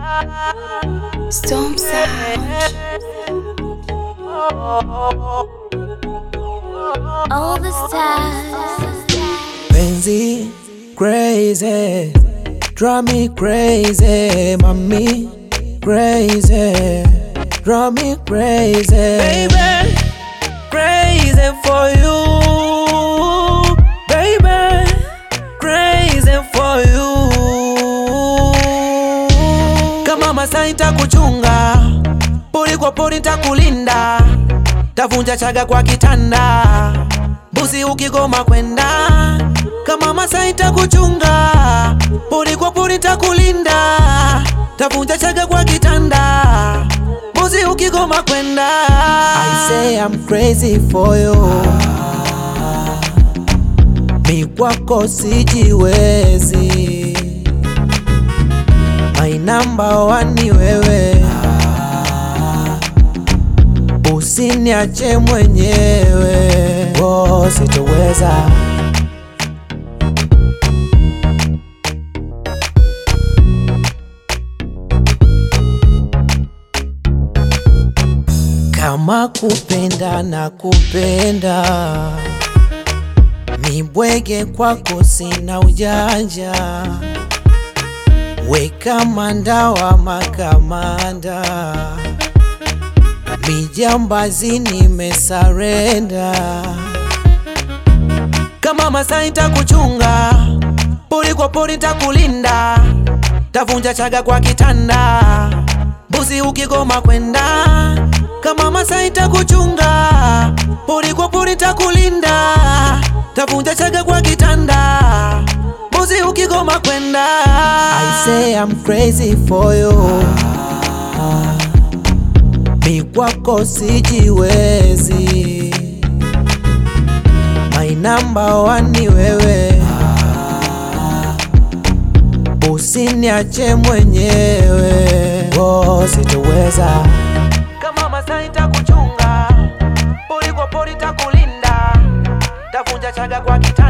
Storm Sound. All the stars. Penzi crazy, drive me crazy, mommy crazy, drive me crazy, baby, crazy for you, baby, crazy for you. Kama Masai nitakuchunga, pori kwa pori nitakulinda, tavunja chaga kwa kitanda, mbuzi ukigoma kwenda kama Masai nitakuchunga, pori kwa pori nitakulinda, tavunja chaga kwa kitanda, mbuzi ukigoma kwenda. I say I'm crazy for you, mi kwako sijiwezi, my number one ni wewe, usiniache mwenyewe, oh, sitoweza kama kupenda na kupenda mibwege kwako sina ujanja weka mandawa makamanda mijambazi nimesarenda kama Masai nitakuchunga pori kwa pori nitakulinda tavunja chaga kwa kitanda mbuzi ukigoma kwenda kama Masai nitakuchunga pori kwa pori nitakulinda tavunja chaga kwa kitanda mbuzi ukigoma kwenda I say I'm crazy for you mi kwako sijiwezi my number one ni wewe usiniache mwenyewe oh, sitoweza kama Masai nitakuchunga pori kwa pori nitakulinda tavunja chaga kwa kita